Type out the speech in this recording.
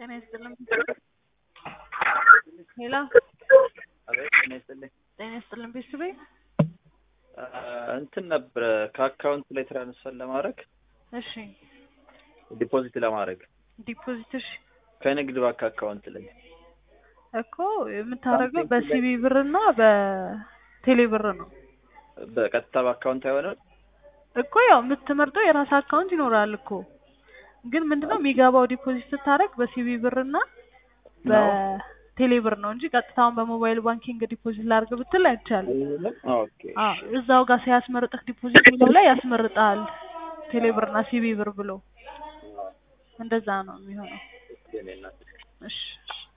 ጤና ይስጥልኝ። ሄሎ አቤት ጤና ይስጥልኝ። ጤና ይስጥልኝ ቤተሰቤ እንትን ነበረ ከአካውንት ላይ ትራንስፈር ለማድረግ እሺ ዲፖዚት ለማድረግ ዲፖዚት እሺ ከንግድ ባንክ አካውንት ላይ እኮ የምታደርገው በሲቢ ብር እና በቴሌ ብር ነው በቀጥታ በአካውንት አይሆንም። እኮ ያው የምትመርጠው የራስ አካውንት ይኖራል እኮ ግን ምንድነው የሚገባው ዲፖዚት ስታደርግ በሲቢ ብር እና በቴሌ ብር ነው እንጂ ቀጥታውን በሞባይል ባንኪንግ ዲፖዚት ላድርግ ብትል አይቻልም። ኦኬ አዎ እዛው ጋር ሲያስመርጥህ ዲፖዚት የሚለው ላይ ያስመርጣል ቴሌ ብር እና ሲቢ ብር ብሎ እንደዛ ነው የሚሆነው። እሺ